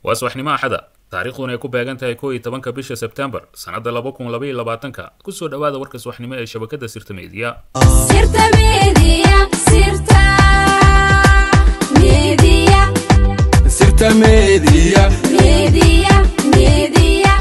waa subaxnimo axada taariikhduna ay ku beegan tahay koo iyo tobanka bisha sebtembar sannadda laba kun laba iyo labaatanka kusoo dhowaada warka subaxnimo ee shabakadda sirta meediya Sirta Media, Sirta Media, Sirta Media. Media, Media.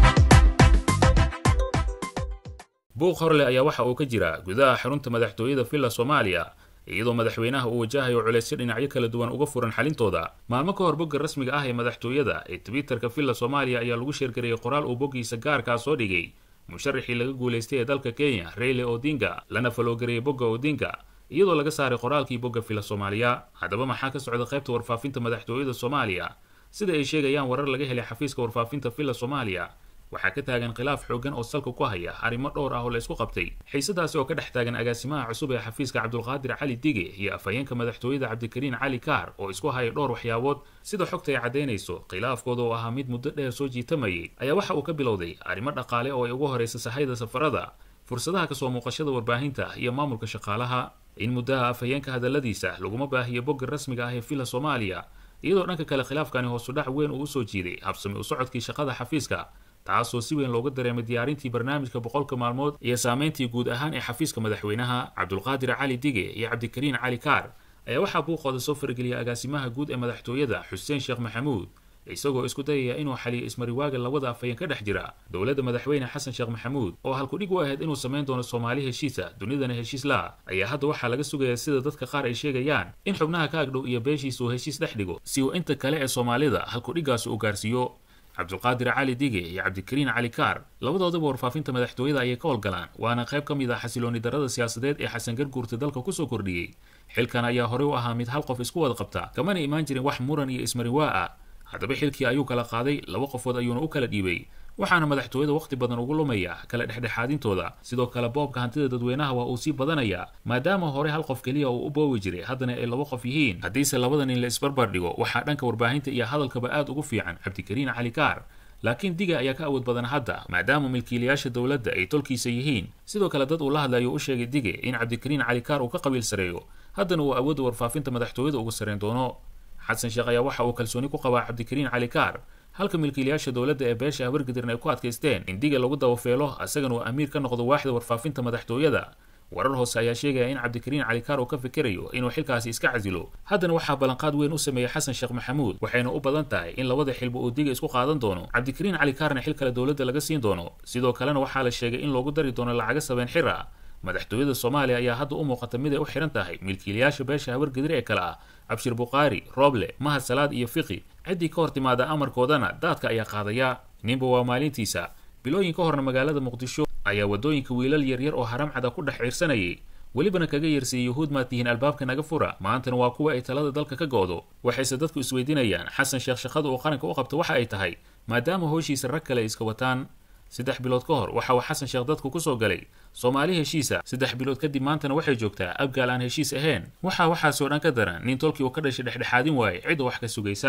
buuq horle ayaa waxa uu ka jira gudaha xarunta madaxtooyada villa soomaaliya iyadoo madaxweynaha uu wajahayo culeysyo dhinacyo kala duwan uga furan xalintooda maalmo ka hor bogga rasmiga ah ee madaxtooyada ee twitterka villa soomaaliya ayaa lagu sheergariyey qoraal uu boggiisa gaarkaa soo dhigay musharaxii laga guulaystay ee dalka kenya reyle odinga lana faloogareeyey bogga odinga iyadoo laga saaray qoraalkii bogga villa soomaaliya haddaba maxaa ka socda qaybta warfaafinta madaxtooyada soomaaliya sida ay sheegayaan warar laga helay xafiiska warfaafinta villa soomaaliya waxaa ka taagan khilaaf xooggan oo salka ku haya arrimo dhowr ah oo la isku qabtay xiisadaasi oo ka dhex taagan agaasimaha cusub ee xafiiska cabdulqaadir cali dige iyo afhayeenka madaxtooyada cabdikariin cali kaar oo isku haya dhowr waxyaabood sida xogta ay caddaynayso khilaafkooda oo ahaa mid muddo dheer soo jiitamayay ayaa waxa uu ka bilowday arrimo dhaqaale oo ay ugu horaysa sahayda safarada fursadaha kasoo muuqashada warbaahinta iyo maamulka shaqaalaha in muddaha afhayeenka hadalladiisa laguma baahiyo bogga rasmiga ah ee villa soomaaliya iyadoo dhanka kale khilaafkani hoosudhac weyn uu usoo jiiday habsami u socodkii shaqada xafiiska taasoo si weyn looga dareemay diyaarintii barnaamijka boqolka maalmood iyo saameyntii guud ahaan ee xafiiska madaxweynaha cabdulqaadir cali dige iyo cabdikariin cali kaar ayaa waxaa buuqooda soo farageliyay agaasimaha guud ee madaxtooyada xuseen sheekh maxamuud isagoo isku dayaya inuu xaliyo ismariwaaga labada afhayeen ka dhex jira dowladda madaxweyne xasan sheekh maxamuud oo halkudhig u ahayd inuu samayn doono soomaali heshiisa dunidana heshiis la ayaa hadda waxaa laga sugayaa sida dadka qaar ay sheegayaan in xubnaha ka agdhow iyo beeshiisa uu heshiis dhex dhigo si uu inta kale ee soomaalida halkudhiggaasi u gaarsiiyo cabdulqaadir cali dige iyo cabdikariin cali kaar labadoodaba warfaafinta madaxtooyada ayay ka howlgalaan waana qayb ka mid ah xasilooni darada siyaasadeed ee xasan garguurta dalka kusoo kordhiyey xilkan ayaa horey u ahaa mid hal qof isku wada qabta kamana imaan jirin wax muran iyo ismarinwaa ah haddaba xilkii ayuu kala qaaday laba qofood ayuuna u kala dhiibay waxaana madaxtooyada wakhti badan ugu lumaya kala dhexdhexaadintooda sidoo kale boobka hantida dadweynaha waa uu sii badanayaa maadaama hore hal qof keliya uu u boobi jiray haddana ay laba qof yihiin haddiise labada nin la isbarbar dhigo waxaa dhanka warbaahinta iyo hadalkaba aad ugu fiican cabdikariin cali kaar laakiin diga ayaa ka awood badan hadda maadaama milkiilayaasha dowladda ay tolkiisa yihiin sidoo kale dad uu la hadlayo u sheegay dige in cabdikariin cali kaar uu ka qabiil sareeyo haddana uu awoodda warfaafinta madaxtooyada uga sareen doono xasan sheekh ayaa waxa uu kalsooni ku qabaa cabdikariin cali kaar halka milkiilayaasha dowladda ee beesha habargadirn ay ku adkaysteen in diga lagu dabafeelo asagana uu amiir ka noqdo waaxda warfaafinta madaxtooyada warar hoose ayaa sheegaya in cabdikariin cali kaar uu ka fikerayo inuu xilkaasi iska casilo haddana waxaa ballanqaad weyn u sameeyey xasan sheekh maxamuud waxayna u badan tahay in labada xilba uu diga isku qaadan doono cabdikariin cali kaarna xil kale dowladda laga siin doono sidoo kalena waxaa la sheegay in loogu dari doono lacaga sabeen xir ah madaxtooyada soomaaliya ayaa hadda u muuqata mid ay u xihan tahay milkiilayaasha beesha habargadir ee kale ah cabshir bukhaari rooble mahad salaad iyo fiqi ciddii ka hor timaada amarkoodana daadka ayaa qaadaya ninba waa maalintiisa bilooyin ka horna magaalada muqdisho ayaa waddooyinka wiilal yaryar oo haramcada ku dhex ciirsanayay welibana kaga yeersayay yuhuud maad tihiin albaabka naga fura maantana waa kuwa ay talada dalka ka go'do waxayse dadku isweydiinayaan xasan sheekh shaqada uu qaranka u qabta waxa ay tahay maadaama howshiisa rag kale ay iska wataan saddex bilood ka hor waxa uu xasan sheekh dadku kusoo galay soomaali heshiisa saddex bilood kadib maantana waxay joogtaa abgaal aan heshiis ahayn waxaa waxaasoo dhan ka daran nin tolkii uu ka dhashay dhexdhexaadin waaye cidda wax ka sugaysa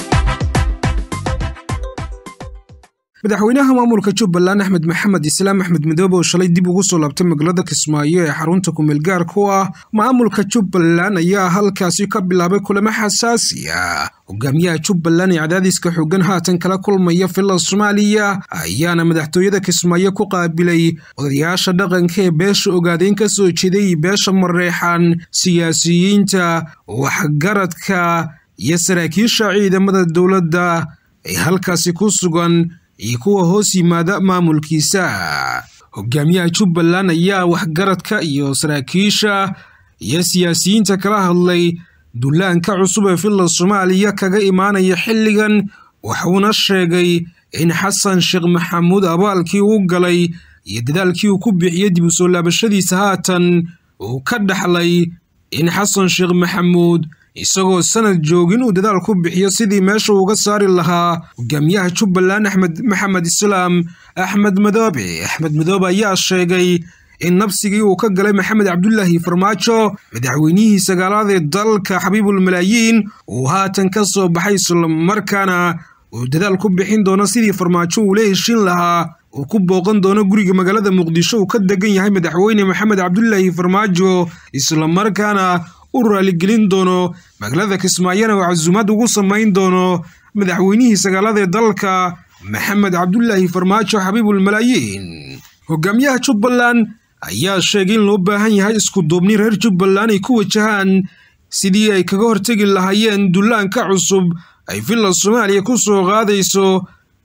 madaxweynaha maamulka jubbaland axmed maxamed islaam axmed midoobe oo shalay dib ugu soo laabtay magaalada kismaayo ee xarunta kumeel gaarka u ah maamulka jubbaland ayaa halkaasi ka bilaabay kulamo xasaasi ah hogaamiyaha jubbaland ee cadaadiska xoogan haatan kala kulmaya villa soomaaliya ayaana madaxtooyada kismaayo ku qaabilay odayaasha dhaqanka ee beesha ogaadeyn ka soo jeeday beesha mareexan siyaasiyiinta waxgaradka iyo saraakiisha ciidamada dowladda ee halkaasi ku sugan iyo kuwa hoos yimaada maamulkiisa hogaamiyaha jubbaland ayaa waxgaradka iyo saraakiisha iyo siyaasiyiinta kala hadlay dullaanka cusub ee villa soomaaliya kaga imaanaya xilligan wuxuuna sheegay in xasan sheekh maxamuud abaalkii u galay iyo dadaalkii uu ku bixiyey dib u soo laabashadiisa haatan uu ka dhaxlay in xasan sheekh maxamuud isagoo sanad joogin uu dadaal ku bixiyo sidii meesha uga saari lahaa hogaamiyaha jubbaland axmed maxamed islaam axmed madoobe axmed madoobe ayaa sheegay in nabsigii uu ka galay maxamed cabdulaahi farmaajo madaxweynihii sagaalaad ee dalka xabiibul malaayiin uu haatan ka soo baxay islamarkaana uu dadaal ku bixin doono sidii farmaajo uu la heshin lahaa uu ku booqan doono guriga magaalada muqdisho uu ka degan yahay madaxweyne maxamed cabdulaahi farmaajo islamarkaana u raaligelin doono magaalada kismaayona oo casuumad ugu samayn doono madaxweynihii sagaalada ee dalka maxamed cabdulaahi farmaajo xabiibul malaayiin hogaamiyaha jubbaland ayaa sheegay in loo baahan yahay isku duubni reer jubbaland ay ku wajahaan sidii ay kaga hortegi lahaayeen dullaanka cusub ay villa soomaaliya ku soo qaadayso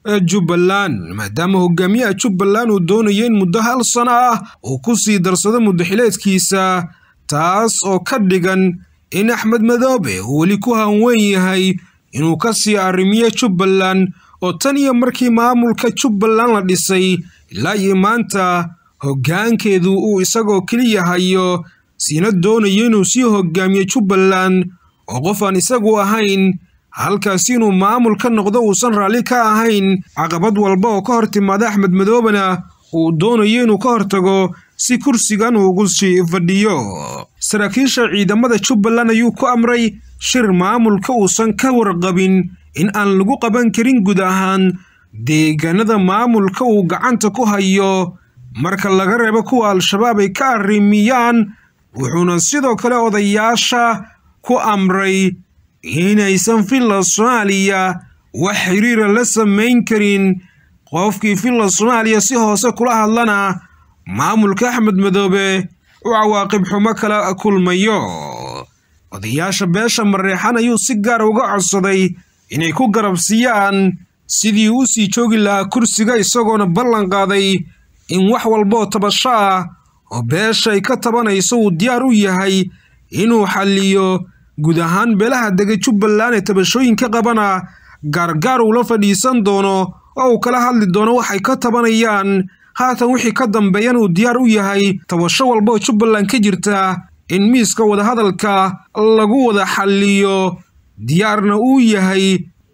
jubbaland maadaama hogaamiyaha jubbaland uu doonayo in muddo hal sano ah uu ku sii darsado muddaxileedkiisa taas oo ka dhigan in axmed madoobe uu weli ku hanweyn yahay inuu ka sii arrimiyo jubbaland oo tan iyo markii maamulka jubbaland la dhisay ilaa iyo maanta hoggaankeedu uu isagoo keliya hayo siina doonayo inuu sii hogaamiyo jubbaland oo qof aan isagu ahayn halkaasi inuu maamul ka noqdo uusan raalli ka ahayn caqabad walba oo ka hor timaada axmed madoobena uu doonayo inuu ka hortago si kursigan uu ugu sii fadhiyo saraakiisha ciidamada jubbaland ayuu ku amray shir maamulka uusan ka warqabin in aan lagu qaban karin guud ahaan deegaanada maamulka uu gacanta ku hayo marka laga reebo kuwa al-shabaab ay ka arrimiyaan wuxuuna sidoo kale odayaasha ku amray inaysan villa soomaaliya wax xiriira la samayn karin qofkii villa soomaaliya si hoose kula hadlana maamulka axmed madoobe u cawaaqib xumo kala kulmayo odayaasha beesha mareexan ayuu si gaar uga codsaday inay ku garabsiiyaan sidii u sii joogi lahaa kursiga isagoona ballan qaaday in wax walbaoo tabasho ah oo beesha ay ka tabanayso uu diyaar u yahay inuu xalliyo guud ahaan beelaha dega jubbaland ee tabashooyinka qabana gaargaar uu la fadhiisan doono oo uu kala hadli doono waxay ka tabanayaan haatan wixii ka dambeeyan uu diyaar u yahay tabasho walba oo jubbaland ka jirta in miiska wadahadalka lagu wada xalliyo diyaarna uu yahay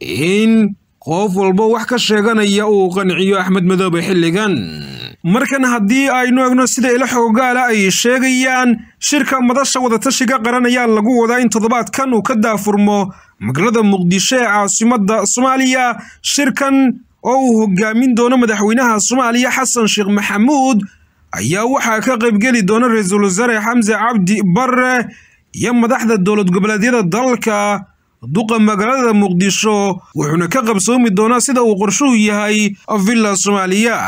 in qof walba wax ka sheeganaya uu qanciyo axmed madoobe xilligan markan haddii aynu egno sida ilo xoogaala ay sheegayaan shirka madasha wadatashiga qaran ayaa lagu wadaa in toddobaadkan uu ka daafurmo magaalada muqdisho ee caasimadda soomaaliya shirkan oo uu hogaamin doono madaxweynaha soomaaliya xasan sheekh maxamuud ayaa waxaa ka qaybgeli doona ra-iisul wasaare xamse cabdi barre iyo madaxda dowlad goboleedyada dalka duqa magaalada muqdisho wuxuuna ka qabsoomi doonaa sida uu qorshuhu yahay villa soomaaliya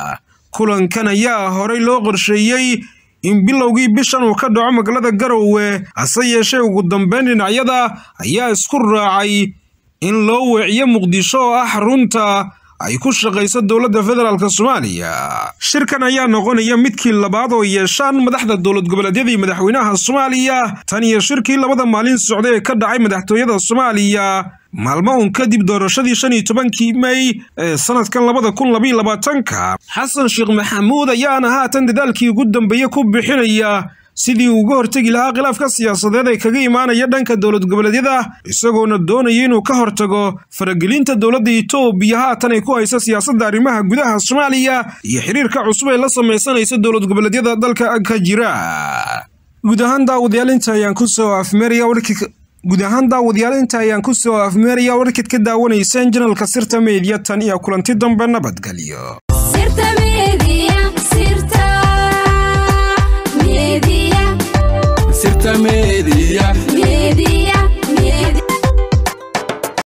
kulankan ayaa horey loo qorsheeyey in bilowgii bishan uu ka dhaco magaalada garowe hase yeeshee ugu dambeyn dhinacyada ayaa isku raacay in loo weeciyo muqdisho oo ah xarunta ay ku shaqayso dowladda federaalk soomaaliya shirkan ayaa noqonaya midkii labaad oo yeeshaan madaxda dowlad goboleedyadii madaxweynaha soomaaliya tan iyo shirkii labada maalin socday ee ka dhacay madaxtooyada soomaaliya maalmo un kadib doorashadii shan iyo tobankii mey ee sanadkan labada kun labaiyo labaatanka xasan sheekh maxamuud ayaana haatan dadaalkii ugu dambeeye ku bixinaya sidii uu uga hortegi lahaa khilaafka siyaasadeed ee kaga imaanaya dhanka dowlad goboleedyada isagoona doonaya inuu ka hortago faragelinta dowladda itoobiya haatan ay ku hayso siyaasadda arrimaha gudaha soomaaliya iyo xiriirka cusub ee la samaysanaysa dowlad goboleedyada dalka ka jira guud ahaan daawadayaal inta ayaan kusoo afmeeraya warkii guud ahaan daawadayaal inta ayaan kusoo afmeeraya warkid ka daawanayseen janalka sirta meediya tan iyo kulanti dambe nabadgelyo sirta media sirta media sirta media